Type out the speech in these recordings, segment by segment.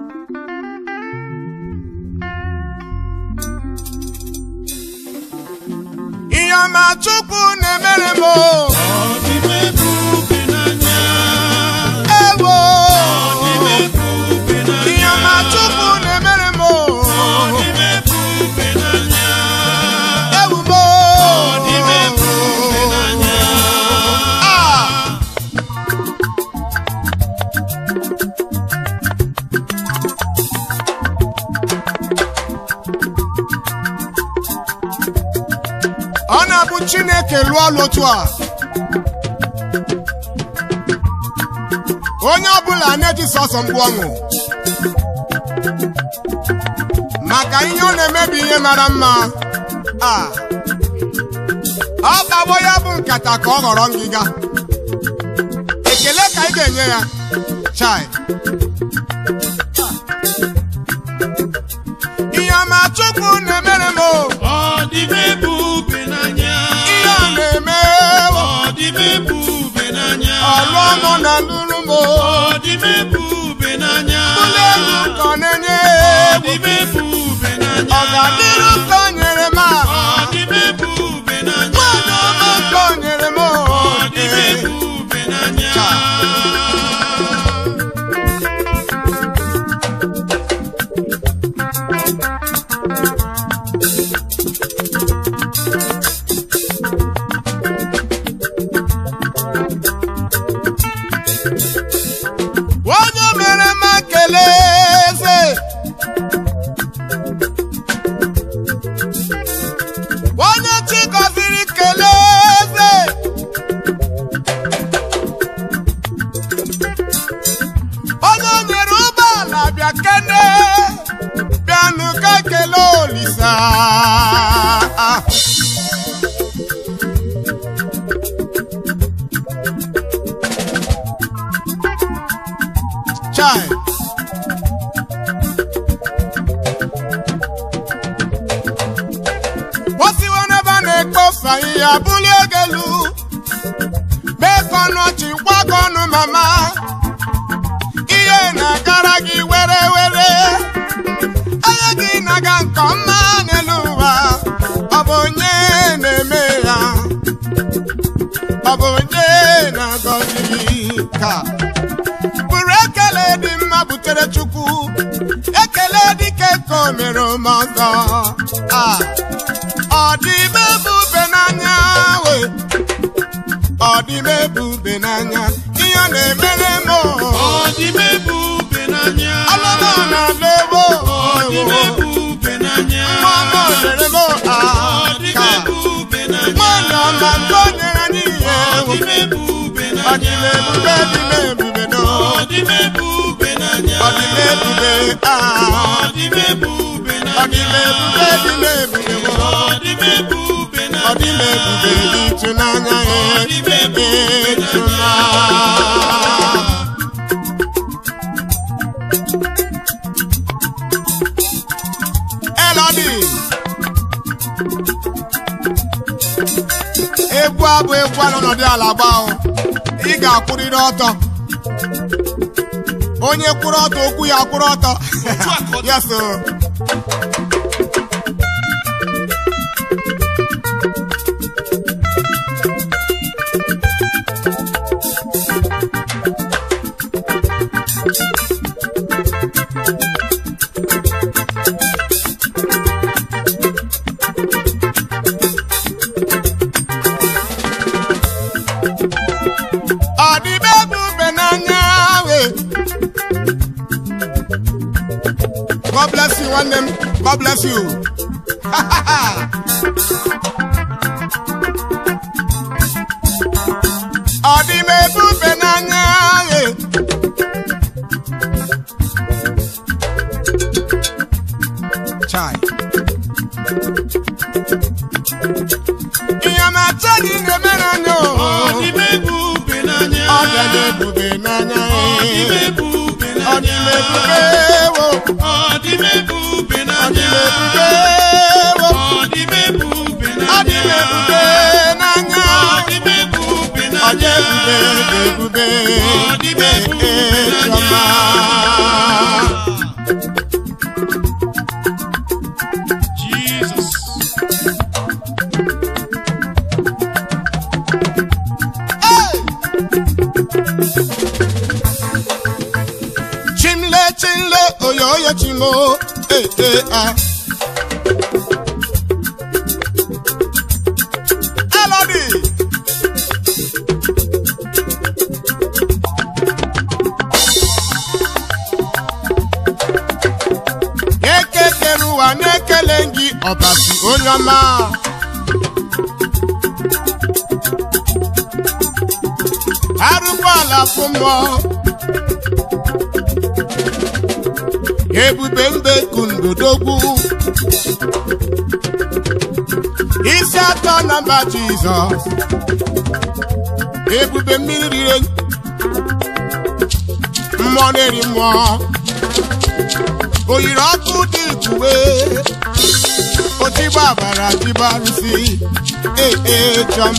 ihe ọma Chukwu na-emere m o. ewo ihe ọma Chukwu na-emere m o. ewu m o. Ah! ọ na-abụ Chineke lụọ ọlụ otu a onye ọbụla na-eji sọsọ mgbu ọṅụ maka ihe ọ na-emebi ihe mara mma a ọ kpawo ya bụ nkata ka ọ ghọrọ ngịga ekele ka ị ga-enye ya chai ihe ọma Chukwu na-emere m o. ihe ọ na-eme o. ọlụ ọmụ na ndụrụ m o. ụlọ elu ka ọ na-enye egwu. ọ ga-adịrụ ka o nyere m a nwaanyị ọma ka o nyere m o. onye mere m ekele eze onye chi gọziri kelee eze onye nyere ụgbọala bịa kene bịanụ ka kelee olisa chai osiwo n'ebe a na-ekposa ihe abụli egelu mee ka ọnụ ọchị gwa gị ọnụ mama ihe na-agara gị were were anya gị na-aga nke ọma n'elu ụwa ọ bụ onye na-eme ya ọ bụ onye na-agọzi ka bụrụ ekele dị mma butere chukwu ekele dike ka o mere m ọzọ a ọ dị m ebube n'anya we ọ dị m ebube n'anya ihe ọ na-emere m ọlụlụ na-ala ewo mmanụ nyere m a ka nwanyị ọma nke o nyere anyị ihe ewo ọ dị m ebube dị m ebube no ọ dị m ebube a ọ dị m ebube dị m ebube wo ọ dị m ebube dị ịtụnanya ee ịtụnanya Elodi egwu abụ egwu a n'ọnọdụ ala gbaa ị ga-akwụrịrị ọtọ onye kwụrụ ọtọ okwu ya kwụrụ ọtọ yes o. ọ dị m ebube n'anya we God bless you nwanne m God bless you ọ dị m ebube n'anya we chai ihe ma achọ gị na-emere anya o ọ dị m ebube n'anya ee. ọ dị m ebube wo ọ dị m ebube wo ọ dị m ebube n'anya ọ dị ebube dị ebube ee, chiọma chinle oyoyo chimo ee ee ah Elodi ekekere ụwa na-ekele gị ọbasi onye ọma arụkwala fụ mmụọ ebube mbe kundodogwu isi atọ na mba jizọs ebube mmiri rire mmụọ na-eri mmụọ oyiri ọkụ dị ikuwe otigba bara dịbarụsi ee chọm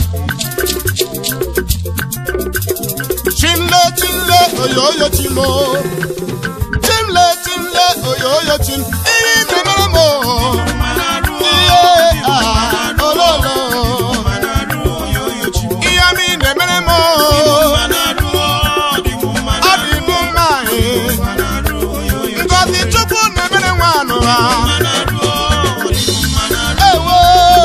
chimle chimle oyoyo chimo chimle chimle oyoyo chim ihe mere m ihe a ololo ihe mi na-emere m ọ dị m mma ee ngozi chukwu na-emere nwanụ ha ewo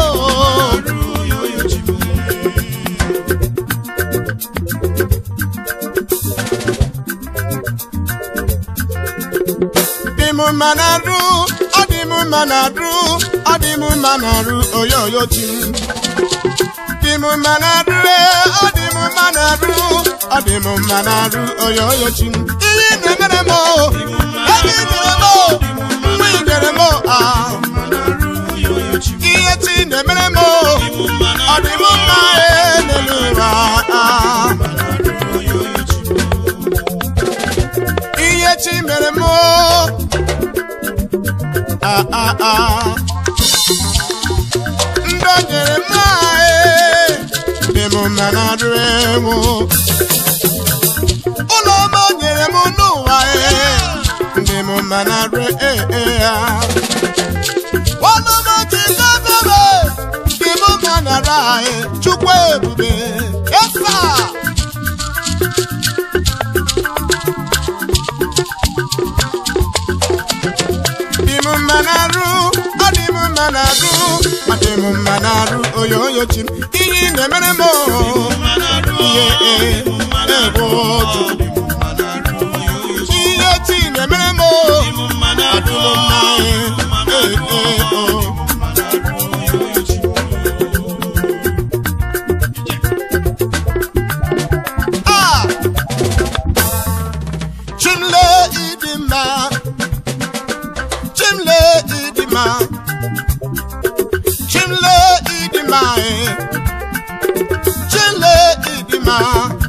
dị m mma na rụ ọ dị m mma na rụ ọ dị m mma na rụ oyoyo chi m dị m mma na rụ ee, ọ dị m mma na rụ ọ dị m mma na rụ oyoyo chi m ihe ị na-emere m o ebe ị nyere m o mgbe ị nyere m o ah ihe chi na-emere m o ọ dị m mma ee, n'elu ụwa ah ihe chi mere m o ah ah ah ndị o nyere m ee dị m mma na adụ ewu ụlọ ọma o nyere m n'ụwa ee dị m mma na adụ ee ee ya ọnụ m ji gọbebe dị m mma na adụ anyị chukwu ebube esa dị m mma na arụ ọ dị m mma na arụ ọ dị m mma na arụ oyoyo chi m ihe ị na-emere m ihe ee egwu otu ihe chi na-emere m ọ dị m mma ee ee ee o Ah! Chimle ịdị mma Chimle ịdị mma Chimle ịdị mma eh. Chimle ịdị mma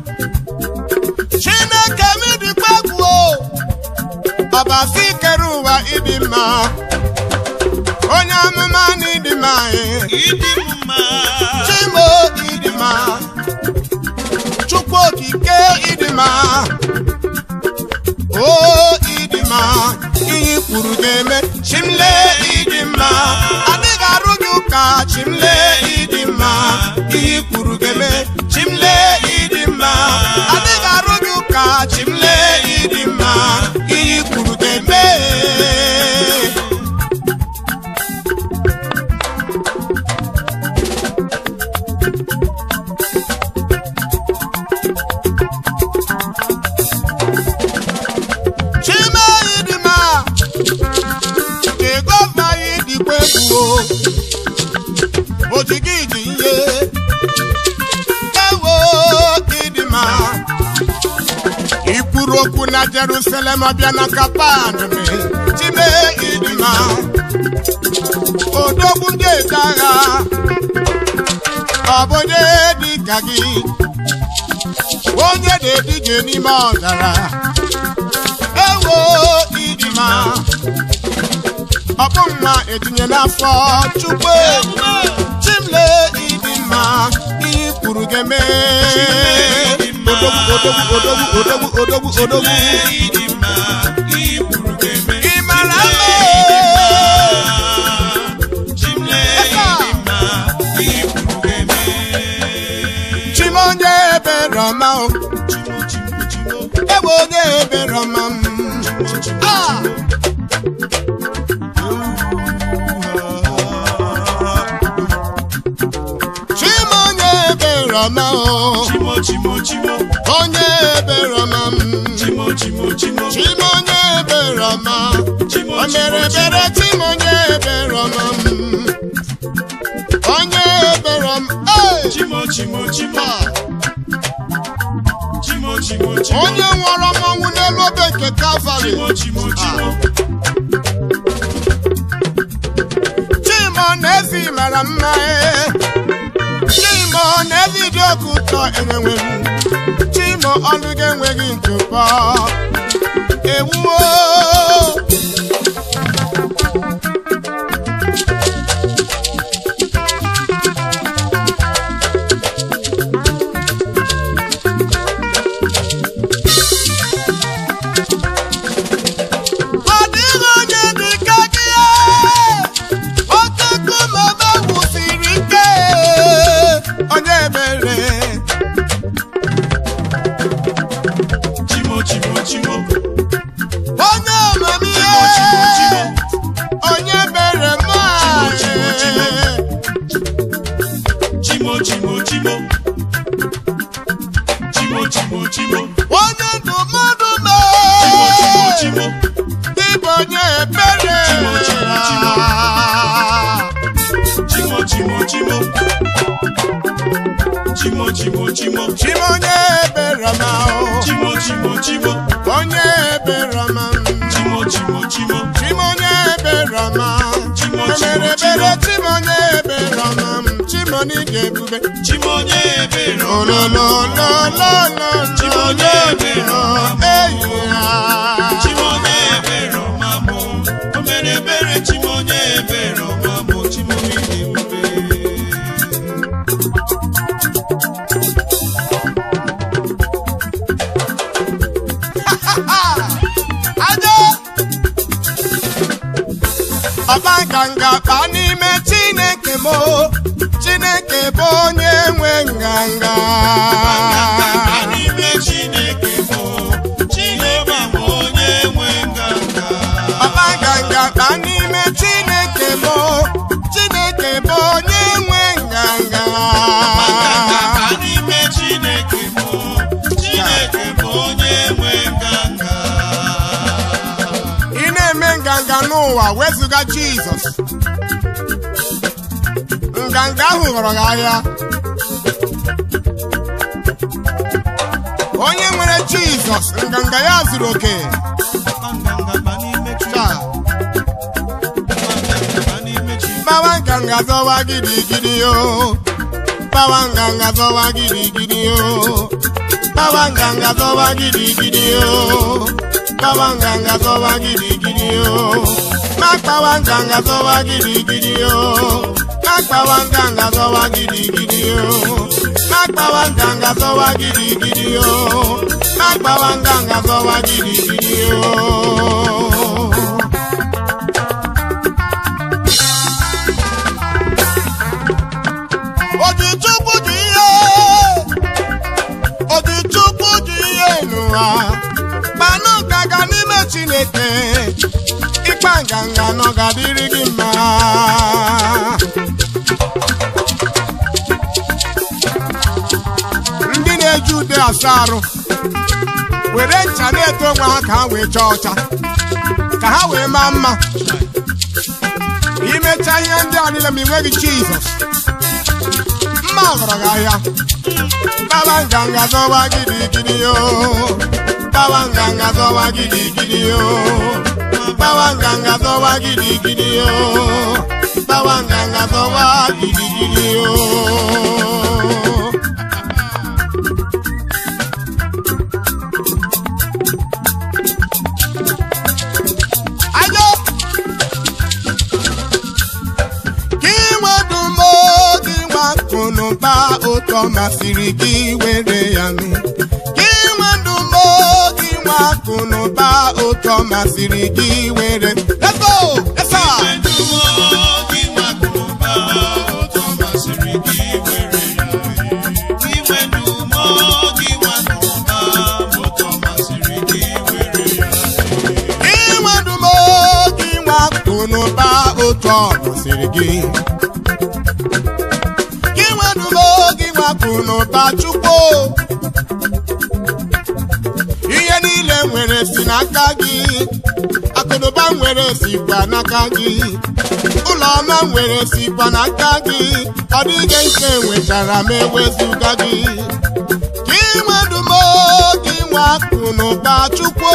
Chineke m dịkwa egwu o ọbasi kere ụwa ịdị mma onye amụma na ịdị mma eh. Chimo ịdị mma Chukwu okike ịdị mma o ịdị mma ihe i kwuru ga-eme chimle ịdị mma adịghị arụ gị ụka chimle ịdị mma ihe i kwuru ga-eme chimle ịdị mma adịghị arụ gị ụka chimle ịdị mma ihe i kwuru ga-eme chime ịdị mma nke gọvanọ anyị dịkwa egwu o ojigi dị ihe ewo ịdị mma ikwuru okwu na Jerusalem ọbịa na kapan me chime ịdị mma odogwu ndị eze agha ọ bụ onye dị ka gị onye na-edije n'ime ọzara ewo ịdị mma ọ bụ mma etinye n'afọ chukwu chimle ịdị mma ihe i kwuru ga-eme odogwu odogwu odogwu odogwu odogwu odogwu ị mara mma chimonye ebere ọma o ebe onye ebere ọma m chimo Ah! Chimonye ebere ọma o, chimo chimo chimo onye ebere ọma m. chimo chimo chimo Chimonye ebere ọma, chimo o mere ebere Chimonye ebere ọma m. Onye ebere ọma, ee! chimo chimo chimo Ah! chimo chimo chimo onye nwụrụ ọnwụ n'elu obe nke Kalvarị. chimo chimo chimo Chimo n'ezi mara mma ee. Chimo n'ezi dị oke ụtọ enwenwe m. Chimo ọnụ gị enweghị ntụpọ. Ewuo. Ọ dịghị onye dị ka gị ee. Oke nkume ebe wusiri ike onye ebere chimo chimo chimo onye amamihe chimo chimo onye bere mma Chimo, chimo, chimo chimo chimo chimo chimo onye ndụmọdụ chimo chimo mee chimo ịbụ onye ebere Chimo, chimo, chimo. chimo chimo chimo chimo chimo chimo chima onye ebere ma o chimo chimo chimo onye ebere ma chimo chimo chimo chima onye ebere ma Chimo, emere chimo, ebere chima onye ebere ma chima n'ige ebube chimo onye ebere ọma. olololololo Chima onye ebere ọma. eyi ya chimo onye ebere ọma mụ o mere ebere chimo onye ebere ọma mụ chimo n'ịdị ebube Aja! Ọba nganga kpa n'ime Chineke m o. Chineke bụ onye nwe nganga. Nganga n'ime Chineke bụ Jehova bụ onye nwe nganga. Ọba nganga kpa n'ime Chineke m o. Chineke bụ onye nwe nganga. Nganga n'ime Chineke bụ Chineke bụ onye nwe nganga. Ị na-eme nganga n'ụwa wezụga Jizọs. Nganga ahụ ghọrọ gị ahịa. Onye nwere Jizọs, nganga ya zuru oke. Nganga n'ime Chineke. Taa, Nganga n'ime Chineke. Bawa nganga zọwa gidigidi yo. Bawa nganga zọwa gidigidi yo. Bawa nganga zọwa gidigidi yo. Bawa nganga zọwa gidigidi yo. Makpawa nganga zọwa gidigidi yo. Makpawa nganga zọwa gidigidi yo. Makpawa nganga zọwa gidigidi yo. Makpawa nganga zọwa gidigidi yo. Odichukwu dị ihe Odichukwu dị ihe n'ụwa kpanụ nganga n'ime Chineke ịkpa nganga nọ ga-adịrị gị mma ndị na-eji ude asa arụ were ncha na-eto onwe ha ka ha wee chọọ ọcha ka ha wee maa mma imecha ihe ndị a niile ma ị nweghị Jizọs mma ọgọrọ gị ahịa Baba nganga zọwa gidigidi yo Baba nganga zọwa gidigidi yo Baba nganga zọwa gidigidi yo Baba nganga zọwa gidigidi yo Ayo! Gị nwedumo gị nwa akụnụba ụtọ masịrị gị were ya nụ. Gị nwedumo gị nwa akụnụba ụtọ masịrị gị were. Let's go! Yes, sir! Iwedumo gị nwakụba ụtọ masịrị gị were ya. Iwedumo gị nwakụba ụtọ masịrị gị were ya. Gị otu ọ masịrị gị gị nwedumo gị nwapụ n'ụba chukwu ihe niile nwere si n'aka gị akụnụba nwere sikwa n'aka gị ụlọ ọma nwere sikwa n'aka gị ọ dịghị nke nwetara m ewezuga gị gị nwedumo gị nwapụ n'ụba chukwu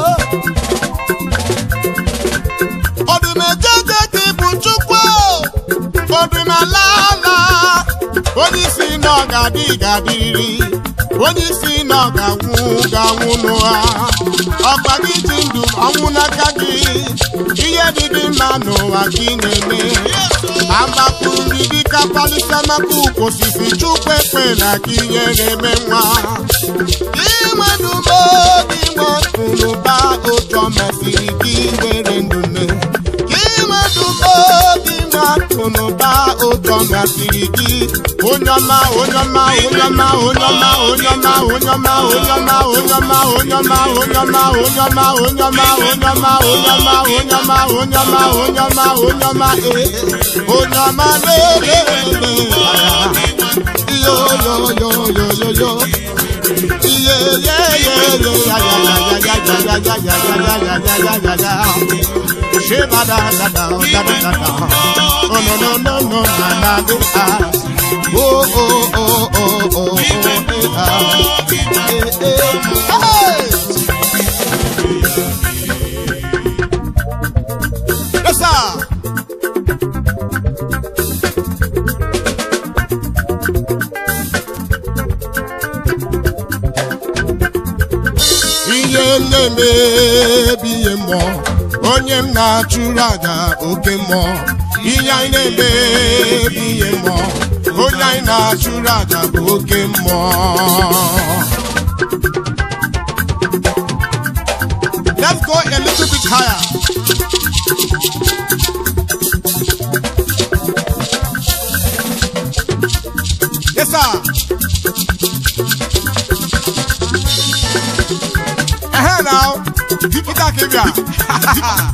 ọdụmejeje gị bụ chukwu ọdụmalala onye isi na ọ ga-adị ga-adịrị onye isi na ọ ga-anwụ ga-anwụ n'ụha ọkpa gị ji ndụ ọnwụ n'aka gị ihe dị gị mma n'ụwa gị na-eme agbapụrụ gị dịka palisa maka ukwu osisi chukwu ekpe na gị ihe na-eme nwa inwenumo gị nwekụrụba otu ọ masịrị gị were ndụ mee inwenumo gị nwekụrụba otu ọ masịrị gị onye ọma onye ọma onye ọma onye ọma onye ọma onye ọma onye ọma onye ọma onye ọma onye ọma onye ọma onye ọma onye ọma onye ọma onye ọma onye ọma onye ọma onye ọma ee onye ọma lelelele yo yo yo yo yo yo iye ye ye ye ya ya ya ya ya ya ya ya ya ya ya ya ya ya ya sheba da da da da da da da oh no no no no na na go ah oh oh oh oh oh eh ah eh eh hey yes sir ihe na-emebi ihe mmụọ onye m na-achụrụ aja oke mmụọ ihe anyị na-emebi ihe mmụọ onye anyị na-achụrụ aja bụ oke mmụọ Let's go a little bit higher. Yes, sir. Ehe now, Jupiter Kebia.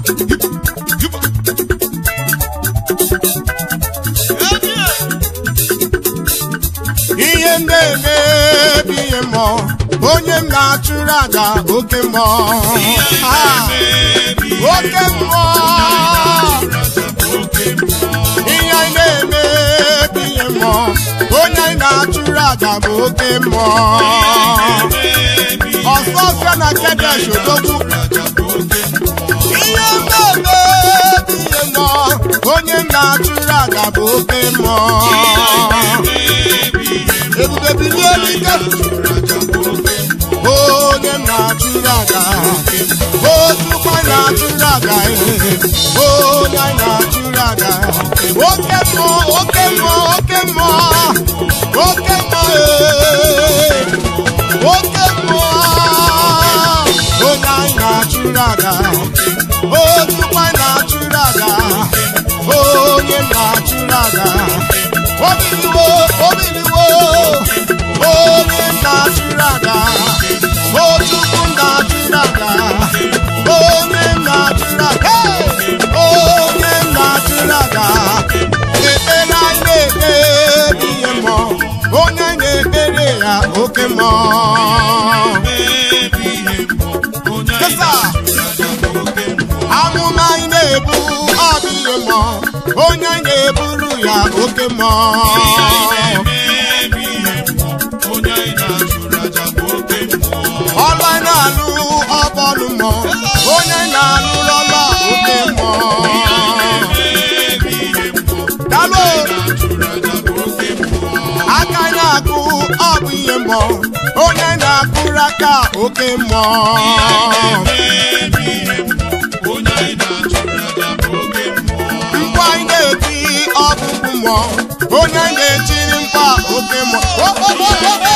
Ihe ndị emebi ihe mmụọ, onye m na-achụrụ aja oke mmụọ. Ah, Oke mmụọ. Ihe anyị na-emebi ihe mmụọ, onye anyị na-achụrụ aja bụ oke mmụọ. Ọsọ ọsọ na Kedesh odogwu ihe mmemme ihe mmụọ onye m na-achụrụ aja bụ oke mmụọ ebube bilie n'ike onye m na-achụrụ aja otukwa na-achụrụ aja onye anyị na-achụrụ aja oke mmụọ oke mmụọ oke mmụọ oke mmụọ ee. oke mmụọ onye anyị na-achụrụ aja otukwa na-achụrụ aja onye na-achụrụ aja obiliwo obiliwo onye na-achụrụ aja otukwu na-achụrụ aja onye na-achụrụ aja Hey! onye na-achụrụ aja ekpere anyị na-ekpe ihe mmụọ onye na-ekpere ya oke mmụọ Kesa! amụma anyị na-ebu ọ bụ ihe mmụọ onye anyị na-eburu ya oke mmụọ ọlụ anyị na-alụ ọ bụ ọlụ mmụọ onye anyị na-alụ ọlụ oke mmụọ dalụ aka anyị na-akụ ọ bụ ihe mmụọ onye anyị na-akụrụ aka oke mmụọ mkpa anyị na-eti ọbụbụ mmụọ onye anyị na-etiri mkpa oke mmụọ O, o, o, o, o!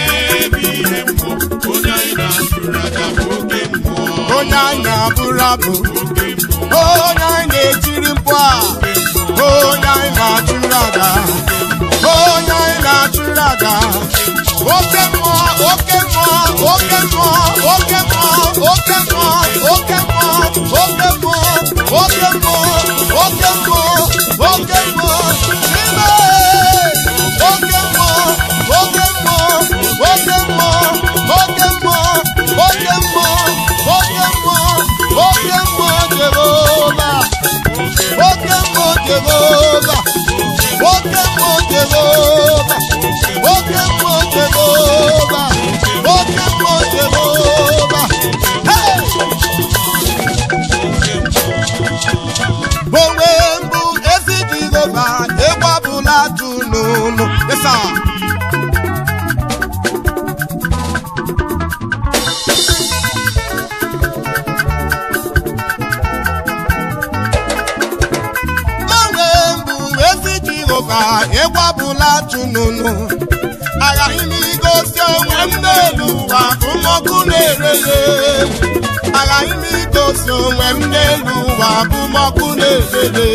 onye anyị na-abụrụ abụ onye anyị na-etiri mkpu a onye anyị na-achụrụ aja onye anyị na-achụrụ aja oke mmụọ oke mmụọ oke mmụọ oke mmụọ oke mmụọ oke mmụọ oke mmụọ oke mmụọ oke mmụọ ọbụla tụ n'ụnụ yesa Gbanwe mbụ ezi Jehova egwu ọbụla tụ n'ụnụ aghaghị m igosi onwe m n'elu ụwa bụ m ọkụ na-erere aghaghị m igosi onwe m n'elu ụwa bụ m ọkụ na-erere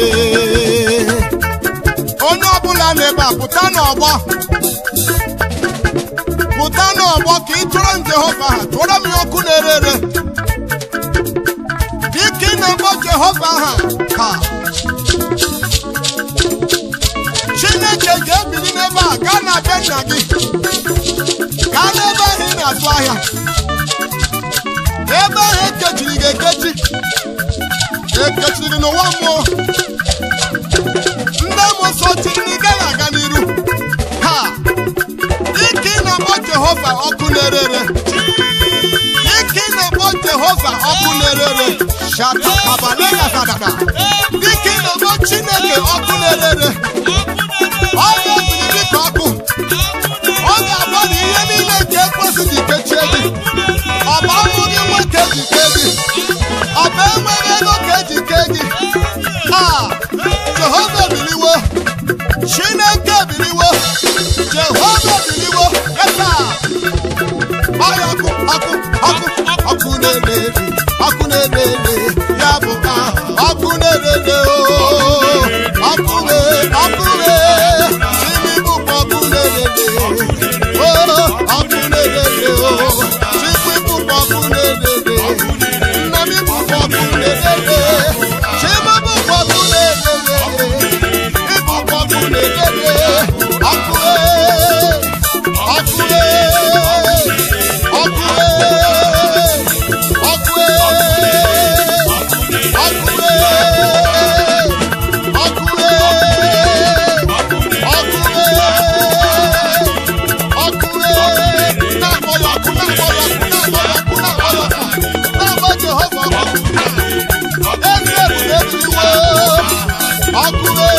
onye ọbụla na-ebe a pụta n'ọgbọ pụta n'ọgbọ ka ị tụrụ m Jehova ha tụọrọ m ya ọkụ na-erere dịka ị na-akpọ Jehova ha ka Chineke ga-ebili n'ebe a gaa na be nna gị gaa n'ebe ahụ ị na-azụ ahịa ebe ahụ ekechiri gị ekechi ekechiri gị n'ụwa mmụọ ndị amụsọ chiri na ị gaghị aga n'iru ha dịka ị na-akpọ Jehova ọkụ na-erere dịka ị na-akpọ Jehova ọkụ na-erere shata kabalega zadada dịka ị na-akpọ Chineke ọkụ na-erere ọ ga-ebili dịka ọkụ ọ ga-agba na ihe niile nke ekwesị ji kechie gị ọ bụ ọnwụ gị nwoke ji kee gị ọ bụ enweghị ego ka eji kee gị a Jehova biliwo Chineke biliwo Jehova biliwo esa ọya ọkụ ọkụ ọkụ ọkụ na-ere ọkụ na-ere ya bụ a ọkụ na-ere o ọkụ na- ọkụ na- chimi bụkwa ọkụ na-ere o ọkụ na-ere o chikwi bụkwa ọkụ na-ere nna m bụkwa ọkụ na-ere chima bụkwa ọkụ na-ere ịbụkwa ọkụ na-ere ọkụ e ọkụ e ọkụ e ọkụ e ọkụ e ọkụ e ọkụ e ọkụ e na-akpọ ya ọkụ na-akpọ ya ọkụ na-akpọ ya ọkụ na-akpọ ya ọkụ na-agba Jehova ọkụ ezi ebube ebiliwo ọkụ e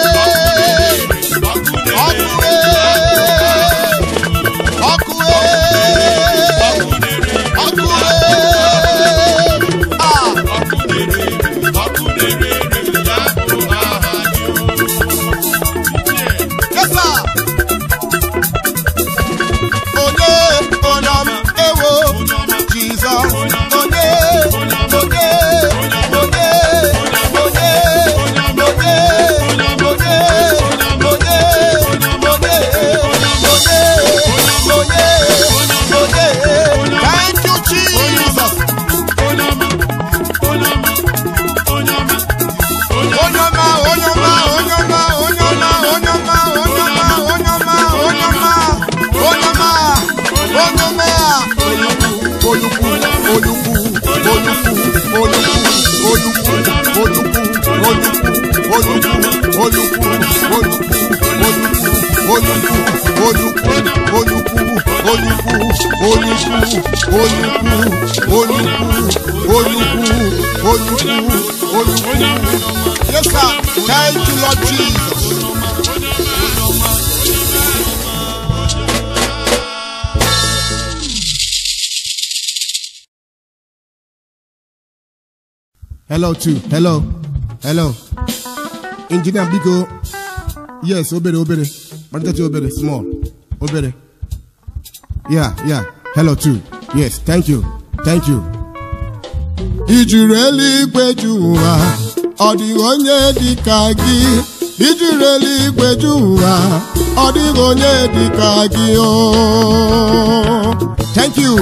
ọkụ e ọkụ e ọkụ e a Yesa. Onye onyom ewo Jizọs onye onye onye onye onye onye onye onye onye onye onye Thank you Jesus Onyoma onyoma onyoma onyoma onyoma onyoma onyoma onyoma onyoma onyoma olukwu olukwu olukwu olukwu olukwu olukwu olukwu olukwu olukwu olukwu olukwu olukwu olukwu olukwu olukwu olukwu olukwu olukwu olukwu Yes, sir. Thank you, Lord Jesus. Hello, too. Hello. Hello. Engineer Biko. Yes, obere, obere. Maritati obere, small. Obere. Yeah, yeah. Hello, too. Yes, thank you. Thank you. ijuru eluigwe ju ụwa ọ dịghị onye dị ka gị ijuru eluigwe ju ụwa ọ dịghị onye dị ka gị o thank you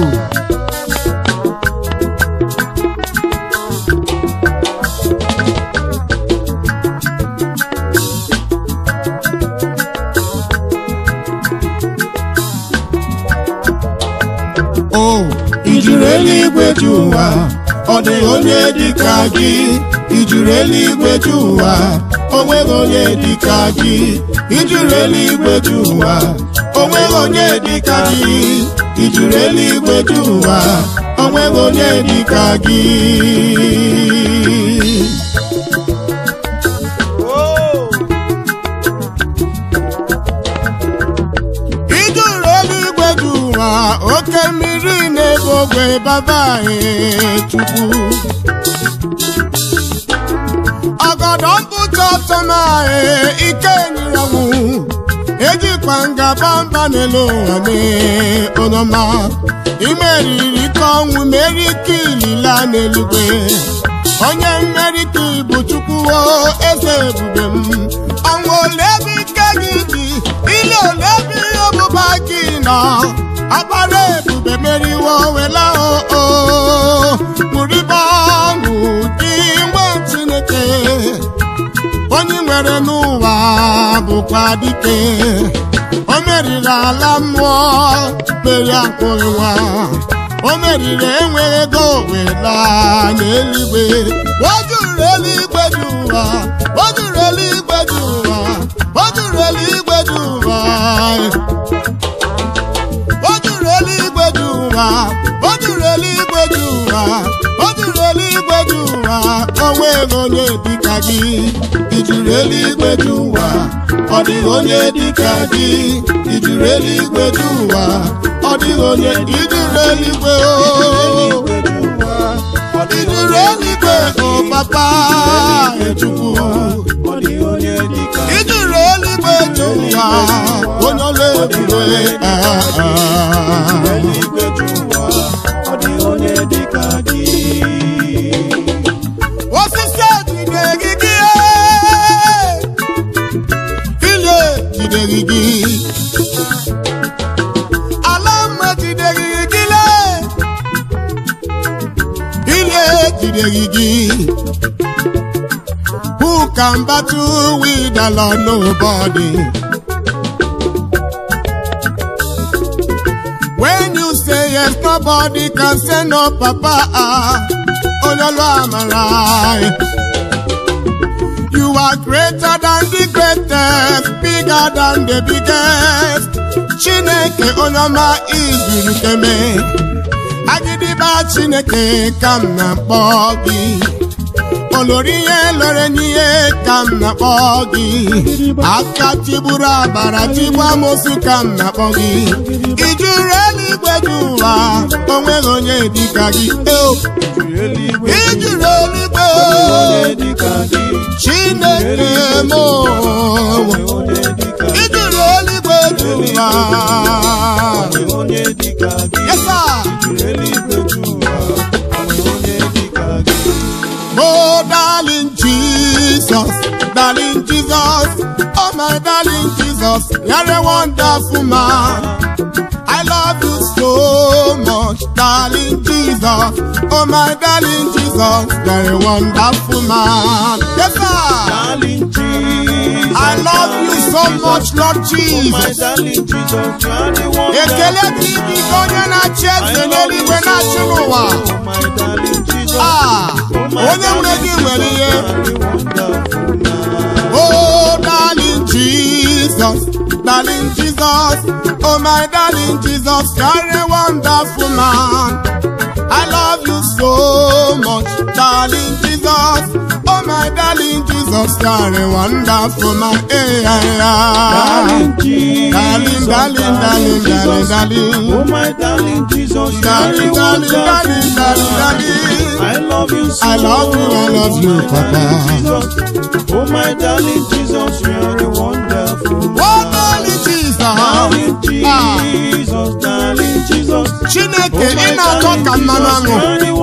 o ijuru eluigwe ju ụwa ọ dịghị onye dị ka gị ijuru eluigwe ju ụwa o nweghị onye dị ka gị ijuru eluigwe ju ụwa o nweghị onye dị ka gị ijuru eluigwe ju ụwa o nweghị onye dị ka gị baba anyị chukwu ọgọdọ mpụta ọtọma anyị ike nyere ọnwụ ejikwa ngaba mba n'elu ụwa mee onọma imeriri ka ọnwụ meri ike ilila n'eluigwe onye mmeri ka ibu chukwu o eze ebube m ọnwụ ole ebe ike gị dị ile ole ebe ihe ọbụba gị nọ akpara ebube meriwo wela o ṅụrịba ọṅụ dị nwe chineke onye nwere n'ụwa bụkwa dike o meriri ala mmụọ mere akpụghị nwa o meriri enweghị ego wela n'eluigwe o juru eluigwe dị ụwa o juru eluigwe dị ụwa o juru eluigwe dị ụwa o juru eluigwe dị ụwa o juru eluigwe dị ụwa o juru eluigwe dị ụwa o nweghị onye dịka gị ijuru eluigwe dị ụwa ọ dịghị onye dịka gị ijuru eluigwe dị ụwa ọ dịghị onye ijuru eluigwe o ijuru eluigwe o papa echukwu ijuru eluigwe dị ụwa onye ọla ebube osisi ejide gị gị ile jide gị gị ala mma jide gị gị le ile jide gị gị who can battle with the Lord nobody When you say yes, nobody can say no, Papa. Ololo Amara. You are greater than the greatest, bigger than the biggest. Chineke onyoma ijuru keme. Agidiba Chineke ka m na-akpọ gị. olori ihe lere n'ihe ka m na-akpọ gị aka tigburu abara tigbu amosu ka m na-akpọ gị ijuru eluigwe dị ụwa onweghị onye dịka gị eo ijuru eluigwe chineke m ijuru eluigwe dị ụwa yesa Oh, darling Jesus, darling Jesus, oh my darling Jesus, you're a wonderful man. I love you so much, darling Jesus, oh my darling Jesus, you're a wonderful man. Yes, sir. Darling Jesus, I love you so much, Lord my Jesus. darling Jesus, you are the one Ekele dị gị ka onye na-achị eze n'eluigwe na-achị n'ụwa. Oh, my darling Jesus, Ah, oh, my onye nwere gị nwere ihe. darling, wonderful man. Oh, darling Jesus, darling Jesus, oh my darling Jesus, you're a wonderful man. I love you so much, darling Jesus, oh my darling Jesus, you're a wonderful man. Hey, yeah, yeah. Darling Jesus, Darling, darling, darling, darling, Jesus. darling. Oh my darling Jesus, you Darling, are the darling, darling, wonderful darling, man. darling. I love you so I love you, I love you, my Papa. darling Jesus. Oh my darling Jesus, you are the wonderful man. Oh, darling Jesus. Darling Ah, Jesus, darling Jesus. Chineke, ị na-atọ ka mmanụ aṅụ.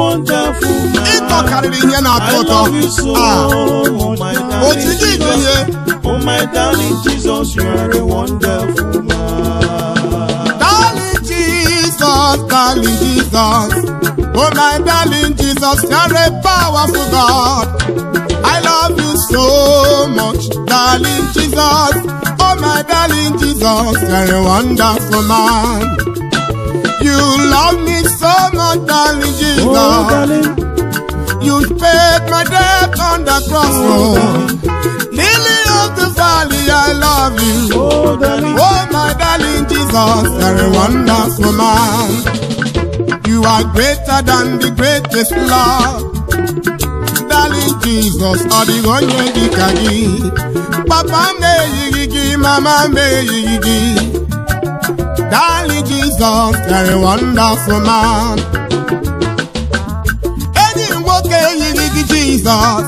Ịtọ karịrị ihe na-atọ ụtọ. Ah, otu gị dị ihe. Oh my darling Jesus, you are a wonderful man. Darling Jesus, darling Jesus. Oh my darling Jesus, you're a powerful God. I love you so much, darling Jesus. Oh my darling Jesus, you're a wonderful man. You love me so much, darling Oh Jesus. darling, You paid my debt on the cross. Oh, Lily of the valley, I love you. oh darling, Oh, my darling Jesus, you're a wonderful man. You are greater than the greatest love. Darling Jesus, ọ dịghị onye dịka gị. Papa m na-eyighị gị, mama m eyighị gị. Darling Jesus, you're a wonderful man. enyi nwoke eyighị gị jizọs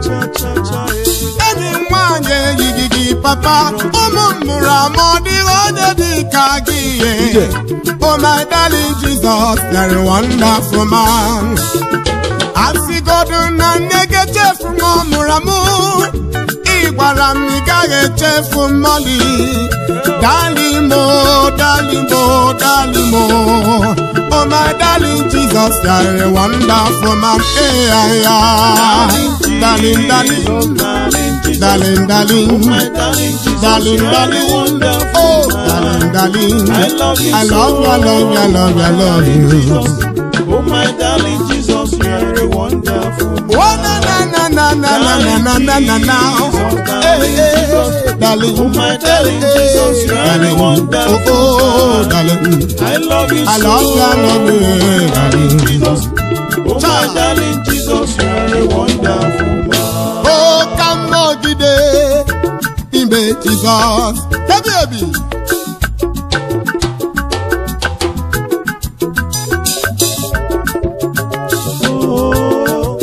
enyi nwanyị eyighị gị papa ụmụ m mụrụ amụ ọ dịghị onye dị ka gị ihe Oh my darling Jesus, you're a wonderful man. Asịgodu na nne gị echefu nwa ọ mụrụ amụ ị gwara m ị gaghị echefu mmọlị dalimo dalimo dalimo Oh my darling Jesus, you're a wonderful man. Hey, yeah, yeah. Darling, darling, darling, darling. My darling Jesus, Darling, you are a darling, wonderful oh, man. darling, darling, I love you I so love you, I love you, I love you, I love you. Oh my darling Jesus, you are a wonderful man. Oh na na na na na na na na na na na. Hey, hey, darling, Oh my darling Jesus, you are a darling, oh wonderful oh, darling, I love you I so love you, I love you, darling. Jesus. Oh my darling Jesus, you are a wonderful man. Oh, come on, today, Imbe Jesus, hey baby. Oh,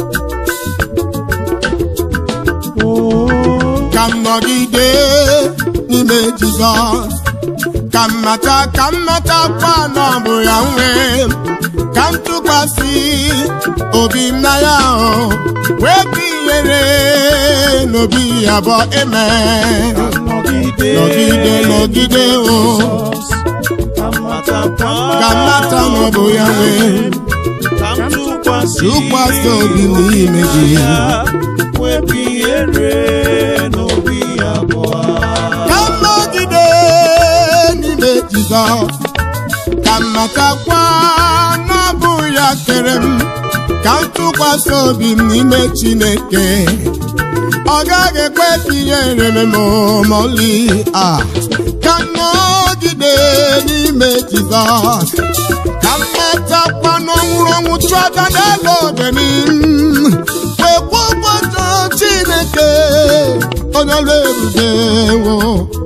oh, ka m nọgide n'ime Jizọs ka m mata ka m matakwa na ọ bụ ya nwe ka m tụkwasị obi m na ya o wee tinyere n'obi ya bụ eme nọgide nọgide nọgide o ka m matakwa ka m mata na ọ bụ ya nwe ka m tụkwasị tụkwasị obi m n'ime gị ya wepụ ihere n'obi abụọ ka m nọgide n'ime Jizọs ka m matakwa na ọ bụ ya kere m ka m tụkwasị obi m n'ime Chineke ọ gaghị ekwe ka ihere m ma ọlị a ka m nọgide n'ime Jizọs ka m matakwa na ọ nwụrụ ọnwụ chụọ aja n'elu obe m wekwa ụbọchị Chineke onye ọrụ ebube wo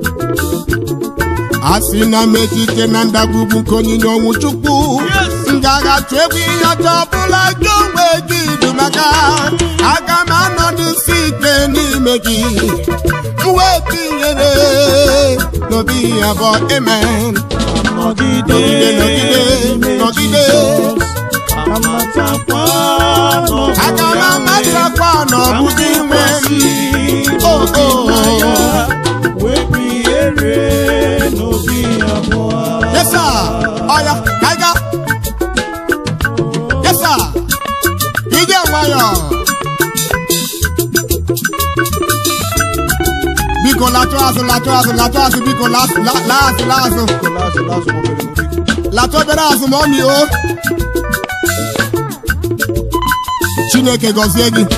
a sị na m etite na ndagwurugwu nke onyinye ọnwụ chukwu m ga-agatụ egwu ihe ọjọọ ọbụla gị onwe gị dị maka aga m anọdụsi ike n'ime gị m wee tinyere n'obi ya bụ amen nọgide nọgide nọgide ka m matakwa aga m amatakwa na ọ bụ gị nwe m o o wepụ ihere n'obi abụọ Yes, sir. Ọya, ka anyị gaa. Yes, sir. Ije nwayọ. Biko latụ azụ latụ azụ latụ azụ biko la- la- laa azụ laa azụ latụ obere azụ ma ọ mị o Chineke gọzie gị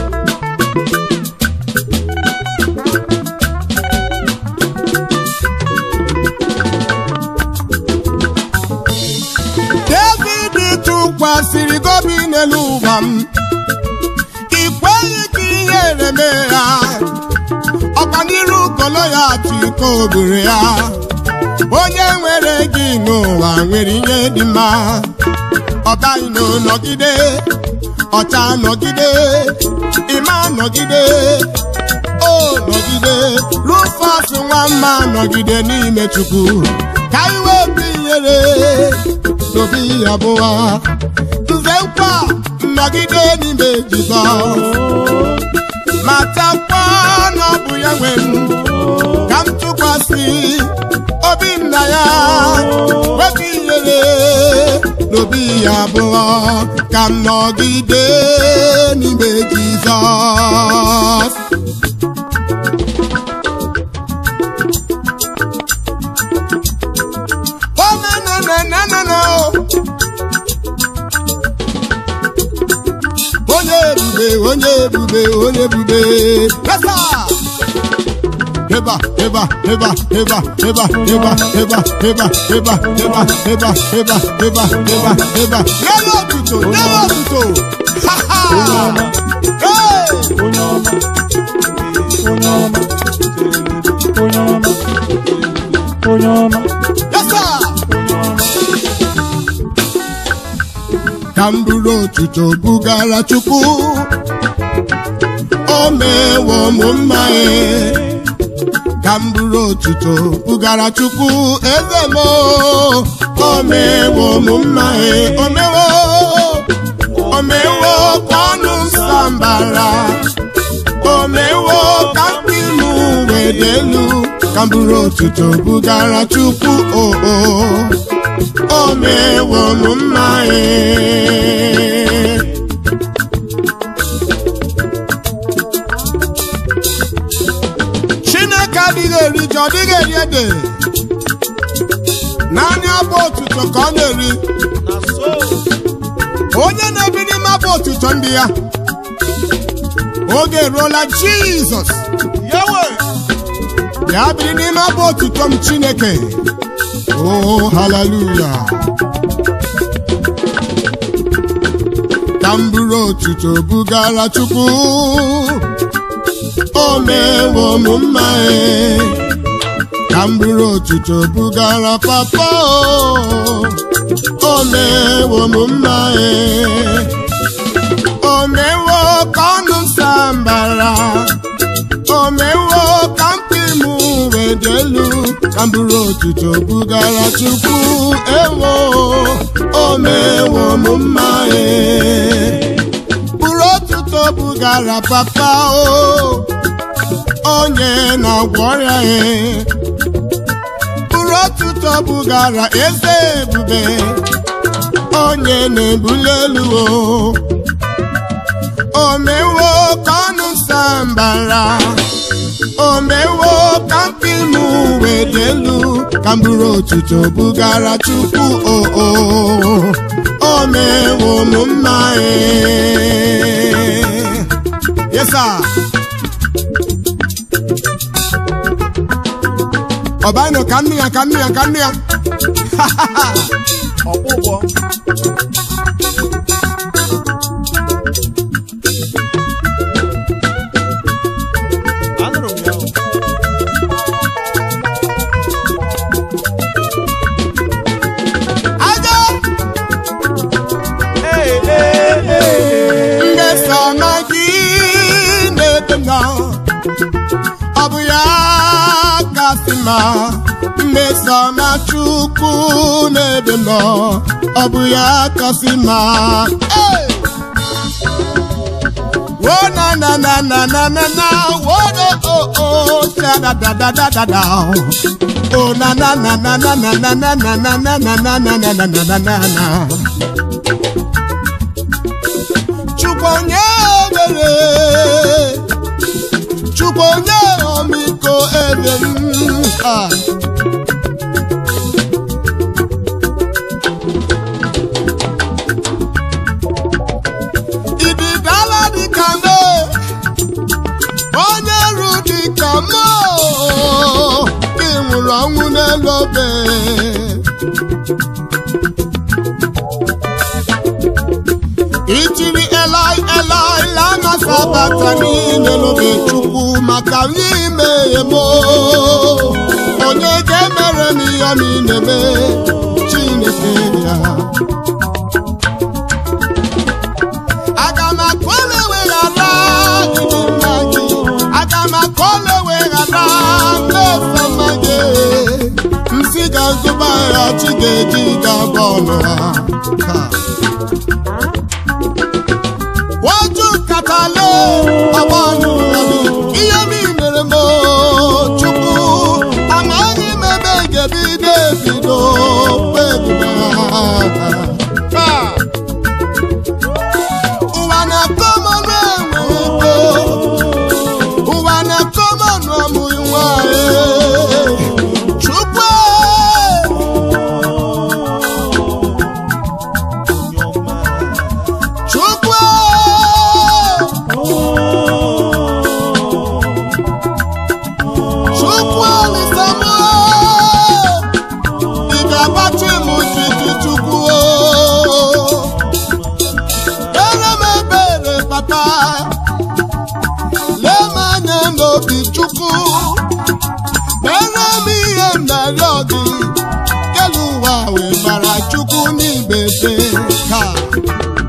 David tụkwasịrị gobi n'elu ụwa m ị kweghị ka ihere mee ya ọkaniru kolo ya tiko obere ya onye nwere gị n'ụwa nwere ihe dị mma ọbaino nọgide ọcha nọgide ịma nọgide o nọgide rufus nwamma nọgide n'ime chukwu ka iwe bụ ihere n'obi ya bụwa nze nkwa nọgide n'ime jizọs matakwa na ọ bụ ya nwe m ka m tụkwasị obi m na ya wepụ ihere n'obi ya abụọ ka m nọgide n'ime jizọs Oh, na, na, na, na, na, na. onye ebube onye ebube onye ebube yesa eba eba eba eba eba eba eba eba eba eba eba eba eba eba eba n'elu otuto n'elu otuto ha ha hey onye ọma onye ọma onye ọma onye ọma yesa ka ka m buru otuto bugara chukwu o mewo m mma e ka m buru otuto bugara chukwu eze m o mewo m mma e o mewo o mewo ka ọnụ m sambara o mewo ka mkpi m wee dị elu ka m buru otuto bugara chukwu o o o mewo m mma e chineke adịghị eri ji ọ dịghị eri ede naanị abụ otuto ka ọ na-eri na so onye na-ebi n'ime abụ otuto ndị ya oge eruola jizọs yawe ya biri n'ime abụ otuto m chineke o haleluya ka m buru otuto bugara chukwu o mewo m mma e ka m buru otuto bugara papa o o mewo m mma e o mewo ka ọnụ m sambara o mewo ka mkpi m wee dị elu ka m buru otuto bugara chukwu ewo o mewo m mma e buru otuto bugara papa o onye na-agwọ ọrịa e buru otuto bugara eze ebube onye na-ebuli elu o o mewo ka ọnụ sambara o mewo ka mkpi m wee dị elu ka m buru otuto bugara chukwu o o o mewo m mma e yes sir ọbanụ ka nnu ya ka nnu ya ka nnu ya ọgwụgwọ anụrụ m ya o. aja Ee, ee, ee. mmesoma gị na-ebe m nọ ọ bụ ya kasị mma mmesoma chukwu na-ebe m nọ ọ bụ ya kasị mma Hey! wo na na na na na na na wo no o o sha da da da da da da o na na na na na na na na na na na na na na na na na na na Chukwu onye ebere Chukwu onye ọmịiko ebe m ah. Ibidala dịka mbe onye ru dịka mma ị nwụrụ ọnwụ n'elu obe itiri elai elai lama sabata niile n'oge chukwu maka ime emo onye ga-emere m ihe ọma ị na-eme chineke ya aga m akọle weghara ịdị mma gị aga m akọle weghara mmefema gị msi ga-azụba ya chi ga-eji ga-abụ ọnụ ha taa wájú kàtàlẹ́ ọmọ nùrọ̀mí ihe mi mere m chukwu amaghị m ebe gebi debido kpebiri ụwa na-akọ m ọnụ enweghị ego ụwa na-akọ m ọnụ ọmụghị nwa chukwu chukwu chukwu alisamo ị ga-agbachi m jiji chukwu ere m ebere papa lee m anya n'obi chukwu mere m ihe m na-arịọ gị kelu ụwa wee mara chukwu n'ibebe taa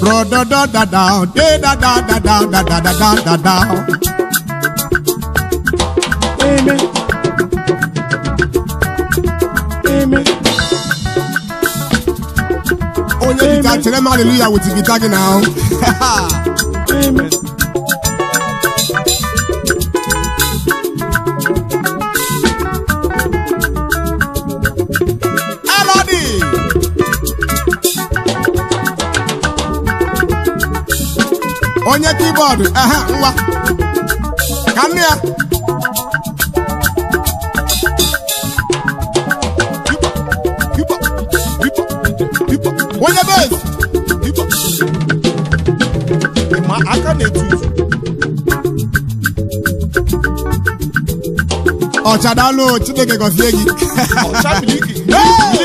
Bro da da da da, de da da da da da da da da da da. Amen. Amen. Onye guitar chere m hallelujah with the guitar gị now. Amen. Elodie. Onye keyboard, aha, ngwa. Ka nne ya. Onye bass. Ma aka na-etu izu. Ọchadalụ Chineke gọzie gị. Ọcha miliki. Hey!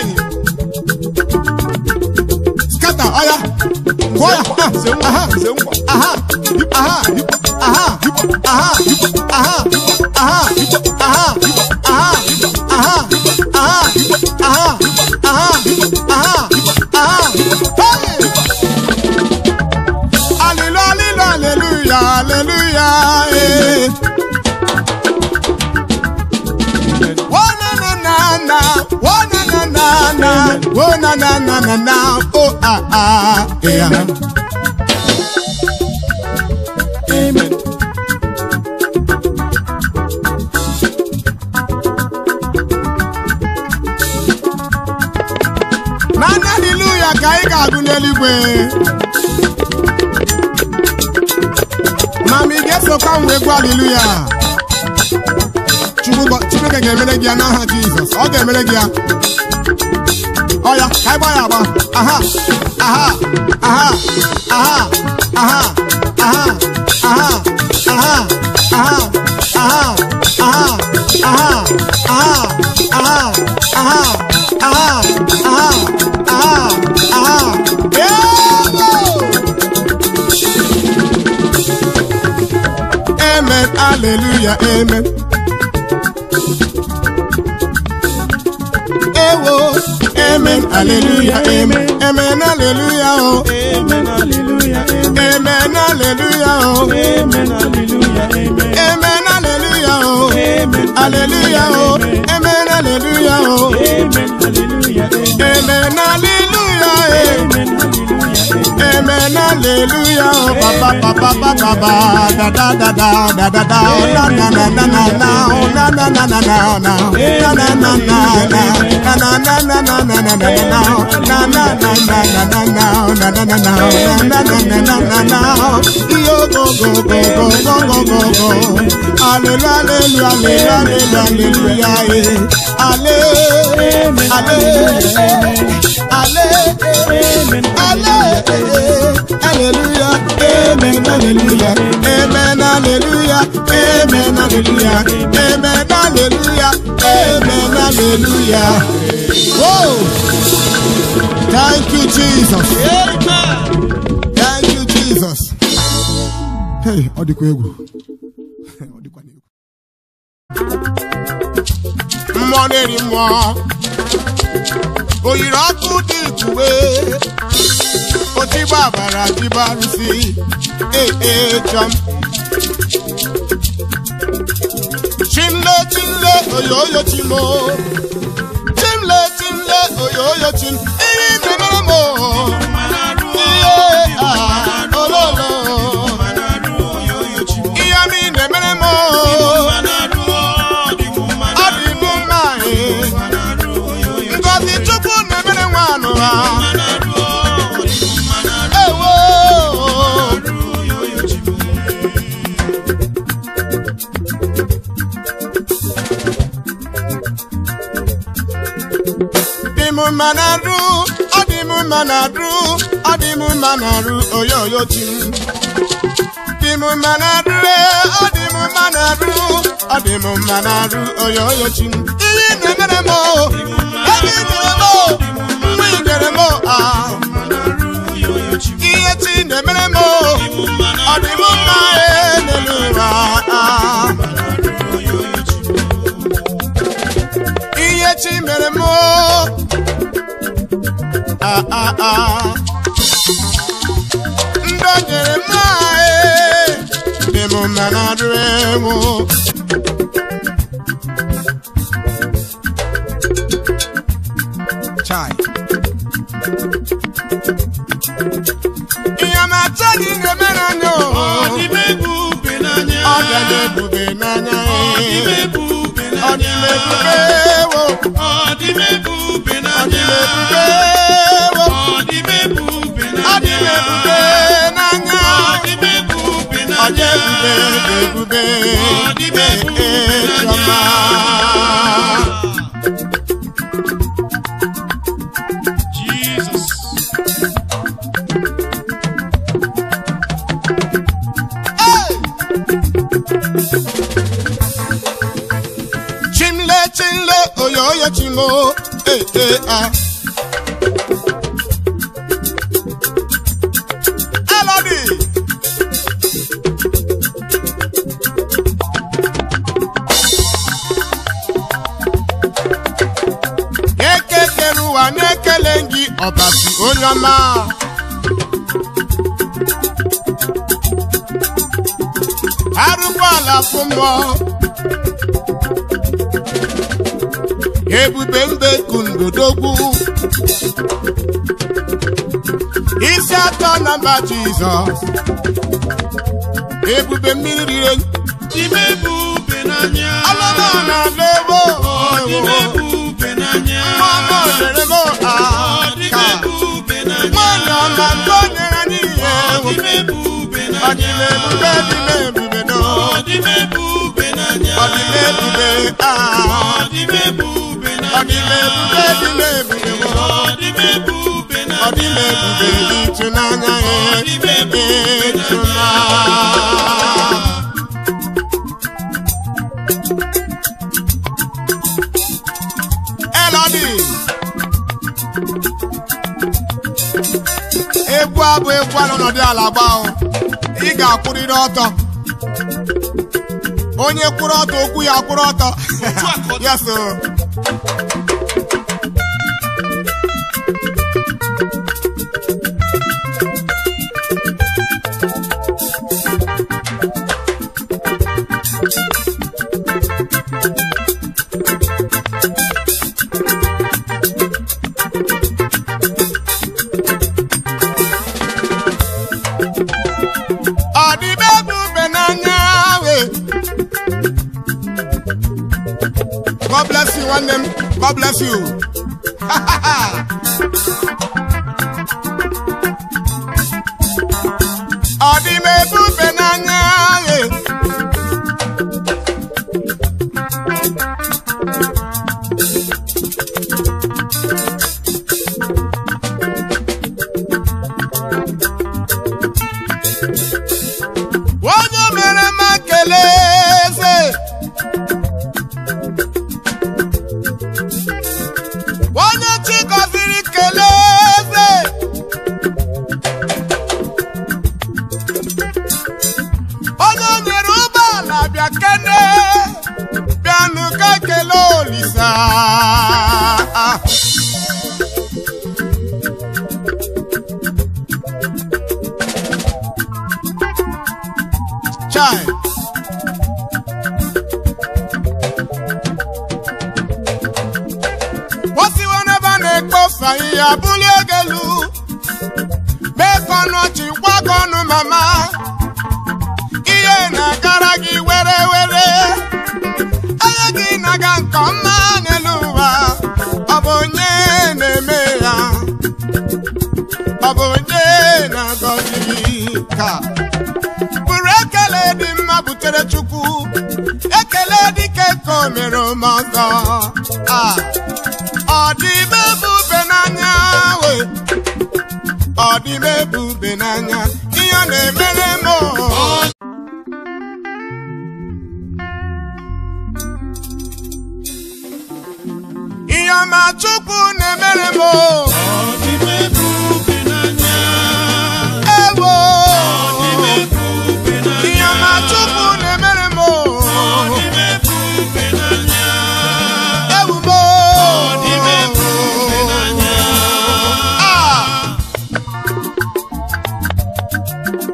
Scatter, ọya. Gụọ ya. Nze nkwa. Aha. Nze nkwa. aha, aha, aha, aha, aha, aha, aha, aha, aha, aha, aha, aha, aha, aha. Hey! Hallelujah, hallelujah, hallelujah, eh. Oh na na na na, oh na na na na, oh na na na na na, oh ah ah, yeah. Amen. na haleluya ka anyị ga-agụ n'eluigwe ma ma ị ga-esokwa m wee gwa haleluya Chukwu gọ- Chineke ga-emere gị ya n'aha Jizọs ọ ga-emere gị ya ọ ya ka anyị gba ya agba aha aha aha aha aha aha aha aha aha aha aha aha aha aha aha aha aha aha aha Yebo! Amen, hallelujah, amen. Ewo, amen, hallelujah, amen, amen, hallelujah, oh, Amen. Hallelujah. Amen. amen, hallelujah, oh, Amen. Hallelujah. Amen. amen, hallelujah, oh, Amen. hallelujah, oh, amen, hallelujah, oh, Amen. Hallelujah. Amen. amen, hallelujah, eh. Amen. Hallelujah. Amen. Amen, hallelujah, oh, ba ba ba ba ba ba ba, da da da da da da da, oh, na na na na na na, oh, na na na na na na, na na na na na, na na na na na na na na na, na na na na na na na, na na na na, na na na na na na na, yo go go go go go go go go, hallelujah, hallelujah, hallelujah, hallelujah, eh, halle- halle- halle- Amen. Hallelujah, amen, hallelujah, amen, hallelujah, amen, hallelujah, amen, hallelujah, amen, hallelujah. Whoa! Thank you, Jesus. Thank you, Jesus. Hey, ọ dịkwa egwu. Ọ dịkwa egwu. Mmụọ na-eri mmụọ. Oyiri ọkụ dị ikuwe. Otigba bara jibarusi. Ee, ee, chọm. Chimle, chimle, oyoyo chimo. Chimle, chimle, oyoyo chim. Iyi na-emere m o. Ihe a, ololo. Ihe mi na-emere m o. Ọ dị m mma ee. Ngọzi Chukwu na-emere nwa anụ ha. Ewo. Dị m mma na-arụ, ọ dị m mma na-arụ, ọ dị m mma na-arụ, oyoyo chi m. Dị m mma na-arụ, ee, ọ dị m mma na-arụ, ọ dị m mma na-arụ, oyoyo chi m. Ihe ị na-emere m o, ebe ị nyere m o, mgbe ị nyere m o, ah. Ihe chi na-emere m o, ọ dị m mma ee, n'elu ụwa, ah. Ihe chi mere m o, ah, ah, ah. niile o nyere m ee dị m mma na adịrị m chai ihe ọma acha gị na-emere anya Ọ o dị m ebube n'anya. ọ bịa na-ebube n'anya Ọ dị m ee ebube ọ dị n'anya. m ebube wo Ọ dị m ebube ọ dị n'anya. m ebube wo Ọ dị m ebube ọ dị m n'anya. ebube n'anya Ọ dị m ebube ọ dị n'anya. ebube dị ebube Ọ dị m ebube ee n'anya. chiọma Jesus. chimle chimle oyoyo chimo ee ee ah elodi ekekere ụwa na-ekele gị ọbasi onye ọma arụgbọala fụ mmụọ ebube mbe kundodogwu isi atọ na mba jizọs ebube mmiri rire Dị m ebube n'anya. alụmọ na lewo Ọ dị m ebube n'anya. mama olerego Ọ dị m aka ebube n'anya. nwanyị ọma nke o nyere anyị ihe Ọ dị m ebube ọ dị m n'anya. ebube dị m ebube no Ọ dị m ebube n'anya. ọ dị m ebube Ọ ah dị m ebube ọ dị m n'anya. ebube dị m ebube wo Ọ dị m ebube ọ dị m n'anya. ebube dị ịtụnanya Ọ dị m ebube ịtụnanya Elodi egwu abụ egwu a n'ọnọdụ ala gbaa ị ga-akwụrịrị ọtọ onye kwụrụ ọtọ okwu ya kwụrụ ọtọ yes o. ọ dị m ebube n'anya we God bless you nwanne m God bless you ọ dị m ebube n'anya we onye mere m ekele eze onye chi gọziri kelee eze onye nyere ụgbọala bịa kene bịanụ ka kele olisa chai osiwo n'ebe a na-ekposa ihe abụli egelu mee ka ọnụ ọchị gwakọ ọnụ mama ihe na-agara gị were were anya gị na-aga nke ọma n'elu ụwa ọ bụ onye na-eme ya ọ bụ onye na-agọzi ka bụrụ ekele dị mma butere chukwu ekele dike ka o mere ome ọzọ a ọ dị m ebube n'anya we ọ dị m ebube n'anya ihe ọ na-emere m o. ihe ọma chukwu na-emere m o. Ọ dị m ebube n'anya. ewo Ọ dị m ebube n'anya. ihe ọma chukwu na-emere m o. Ọ dị m ebube n'anya. ewu m o. Ọ dị m ebube n'anya. Ah!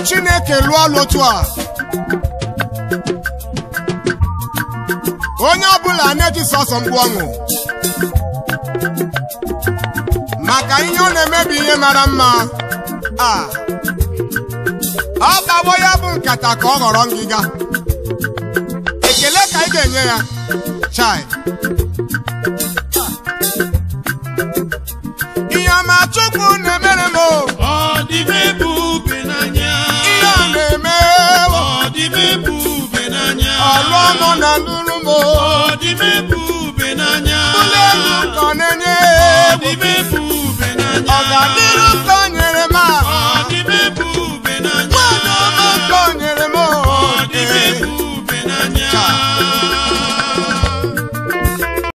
chineke lụọ ọlụ otu a onye ọbụla na-eji sọsọ mgbu ọṅụ maka ihe ọ na-emebi ihe mara mma a ọ gbawo ya bụ nkata ka ọ ghọrọ ngịga ekele ka ị ga-enye ya chai ihe ọma chukwu na-emere m o. Ọ dị m ebube n'anya. ihe ọ na-eme o. Ọ dị m ebube n'anya. ọlụ ọnụ na ndụrụ m o. Ọ dị m ebube n'anya. ụlọ elu ka ọ na-enye Ọ dị m ebube n'anya. ọganiru ka o nyere m a. Ọ dị m ebube n'anya. nwaanyị ọma ka o nyere m o. Ọ dị m ebube